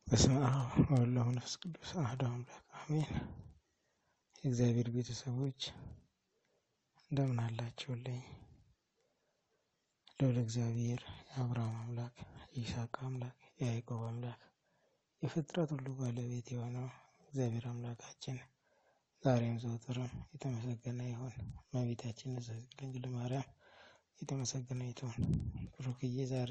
በስመ አብ ወወልድ ወመንፈስ ቅዱስ አሐዱ አምላክ አሜን። የእግዚአብሔር ቤተሰቦች እንደምን አላችሁልኝ? ልዑል እግዚአብሔር የአብርሃም አምላክ የይስሐቅ አምላክ የያዕቆብ አምላክ የፍጥረት ሁሉ ባለቤት የሆነው እግዚአብሔር አምላካችን ዛሬም ዘወትርም የተመሰገነ ይሁን። እመቤታችን ንጽሕት ድንግል ማርያም የተመሰገነ ይሁን። ብሩክዬ ዛሬ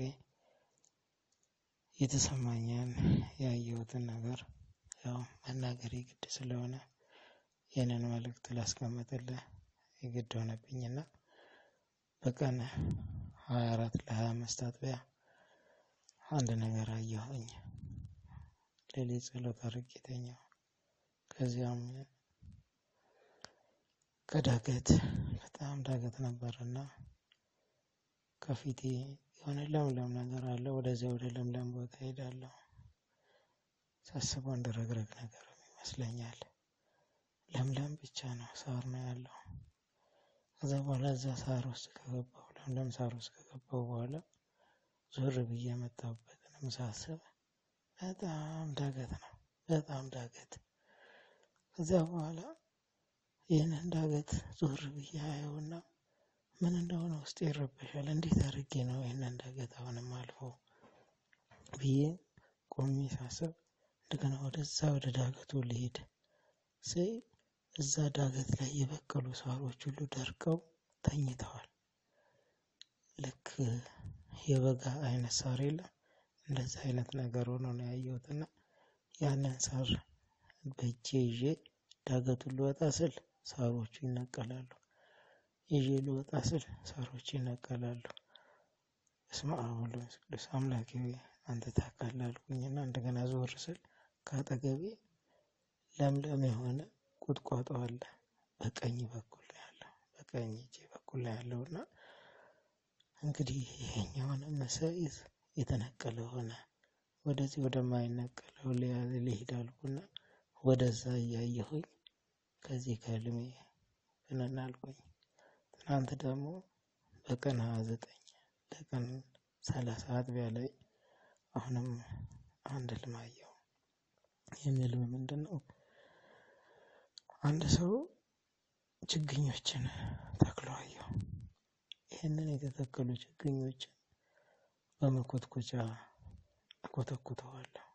የተሰማኝን ያየሁትን ነገር ያው መናገር የግድ ስለሆነ ይህንን መልእክት ላስቀምጥልህ የግድ ሆነብኝና በቀን ሀያ አራት ለሀያ አምስት አጥቢያ አንድ ነገር አየሁኝ። ሌሊት ጸሎት አድርጌ ተኛሁ። ከዚያም ከዳገት በጣም ዳገት ነበርና ከፊቴ የሆነ ለምለም ነገር አለ። ወደዚያ ወደ ለምለም ቦታ ሄዳለሁ። ሳስበው እንደ ረግረግ ነገር ይመስለኛል። ለምለም ብቻ ነው፣ ሳር ነው ያለው። ከዛ በኋላ እዛ ሳር ውስጥ ከገባሁ ለምለም ሳር ውስጥ ከገባሁ በኋላ ዞር ብዬ የመጣሁበትንም ሳስብ በጣም ዳገት ነው፣ በጣም ዳገት። ከዚያ በኋላ ይህንን ዳገት ዞር ብዬ አየውና ምን እንደሆነ ውስጥ ይረበሻል። እንዴት አድርጌ ነው ይህንን ዳገት አሁንም አልፎ ብዬ ቆሜ ሳስብ እንደገና ወደዛ ወደ ዳገቱ ልሄድ ስይ እዛ ዳገት ላይ የበቀሉ ሳሮች ሁሉ ደርቀው ተኝተዋል። ልክ የበጋ አይነት ሳር የለም እንደዛ አይነት ነገር ሆኖ ነው ያየሁትና ያንን ሳር በእጄ ይዤ ዳገቱን ልወጣ ስል ሳሮቹ ይነቀላሉ። ይዤ ልወጣ ስል ሳሮች ይነቀላሉ። በስመ አብ ወወልድ ወመንፈስ ቅዱስ አምላኬ ሆይ አንተ ታውቃለህ አልኩኝና እንደገና ዞር ስል ከአጠገቤ ለምለም የሆነ ቁጥቋጦ አለ። በቀኝ በኩል ነው ያለው፣ በቀኝ እጄ በኩል ነው ያለውና እንግዲህ ይሄኛውንም መሰይዝ የተነቀለ ሆነ። ወደዚህ ወደማይነቀለው ልሄድ አልኩና ወደዛ እያየሁኝ ከዚህ ከህልሜ ብንን አልኩኝ። ትናንት ደግሞ በቀን ሀያ ዘጠኝ ለቀን ሰላሳ አጥቢያ ላይ አሁንም አንድ ህልም አየሁ። ይህም ህልም ምንድን ነው? አንድ ሰው ችግኞችን ተክሎ አየሁ። ይህንን የተተከሉ ችግኞችን በመኮትኮቻ እኮተኩተዋለሁ።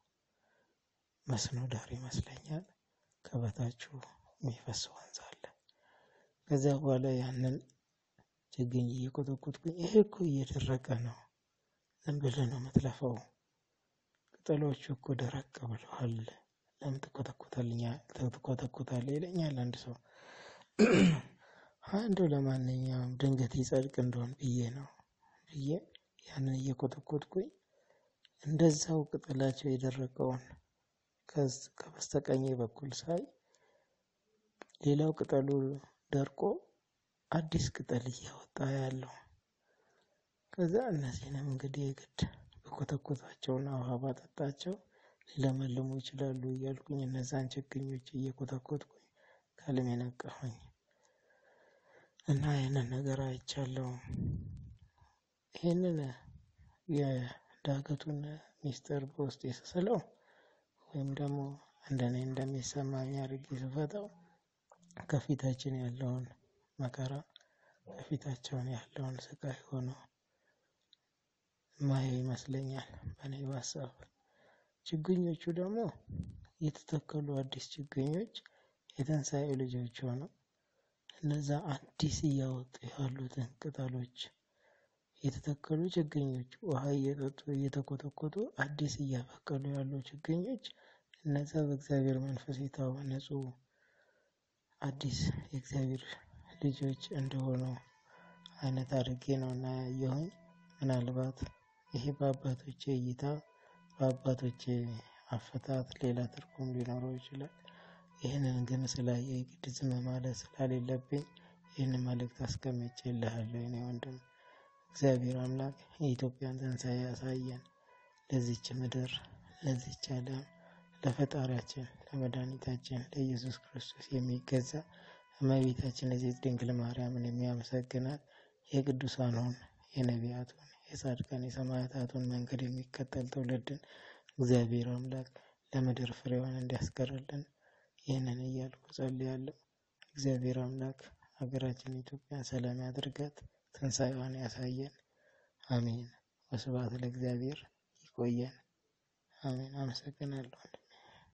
መስኖ ዳር ይመስለኛል። ከበታችሁ የሚፈስ ወንዝ አለ። ከዚያ በኋላ ያንን ችግኝ እየኮተኮትኩኝ ይሄ እኮ እየደረቀ ነው፣ ዝም ብለህ ነው የምትለፈው፣ ቅጠሎቹ እኮ ደረቅ ብለዋል፣ ለምን ትኮተኩታለህ ይለኛል አንድ ሰው። አንዱ ለማንኛውም ድንገት ይጸድቅ እንደሆን ብዬ ነው ብዬ ያንን እየኮተኮትኩኝ እንደዛው ቅጠላቸው የደረቀውን ከበስተቀኝ በኩል ሳይ ሌላው ቅጠሉ ደርቆ አዲስ ቅጠል እያወጣ ያለው። ከዛ እነዚህንም እንግዲህ የግድ በኮተኮታቸውና ውሃ ባጠጣቸው ሊለመልሙ ይችላሉ እያልኩኝ እነዛን ችግኞች እየኮተኮትኩኝ ከህልሜ ነቃሁኝ እና ይህንን ነገር አይቻለሁ። ይህንን የዳገቱን ሚስጥር በውስጤ ስስለው ወይም ደግሞ እንደኔ እንደሚሰማኝ አድርጌ ስፈታው ከፊታችን ያለውን መከራ ከፊታቸውን ያለውን ስቃይ ሆኖ ማየው ይመስለኛል በእኔ በሀሳብ። ችግኞቹ ደግሞ የተተከሉ አዲስ ችግኞች የትንሣኤ ልጆች ሆነው እነዛ አዲስ እያወጡ ያሉትን ቅጠሎች የተተከሉ ችግኞች ውሃ እየጠጡ እየተኮተኮቱ አዲስ እያበቀሉ ያሉ ችግኞች እነዛ በእግዚአብሔር መንፈስ የታነጹ አዲስ የእግዚአብሔር ልጆች እንደሆኑ አይነት አድርጌ ነው እና ያየሁኝ። ምናልባት ይሄ በአባቶቼ እይታ በአባቶቼ አፈታት ሌላ ትርጉም ሊኖረው ይችላል። ይህንን ግን ስላየ የግድ ዝም ማለት ስላሌለብኝ ይህን መልእክት አስቀምጬልሃለሁ የኔ ወንድም። እግዚአብሔር አምላክ የኢትዮጵያን ትንሣኤ ያሳየን። ለዚች ምድር ለዚች ዓለም ለፈጣሪያችን ለመድኃኒታችን ለኢየሱስ ክርስቶስ የሚገዛ እመቤታችን እዚህ ድንግል ማርያምን የሚያመሰግናት የቅዱሳኑን የነቢያቱን የጻድቃን የሰማዕታቱን መንገድ የሚከተል ትውልድን እግዚአብሔር አምላክ ለምድር ፍሬዋን እንዲያስቀርልን ይህንን እያልኩ ጸልያለሁ። እግዚአብሔር አምላክ ሀገራችን ኢትዮጵያን ሰላም ያድርጋት፣ ትንሣኤዋን ያሳየን። አሜን። ወስብሐት ለእግዚአብሔር። ይቆየን። አሜን። አመሰግናለሁ።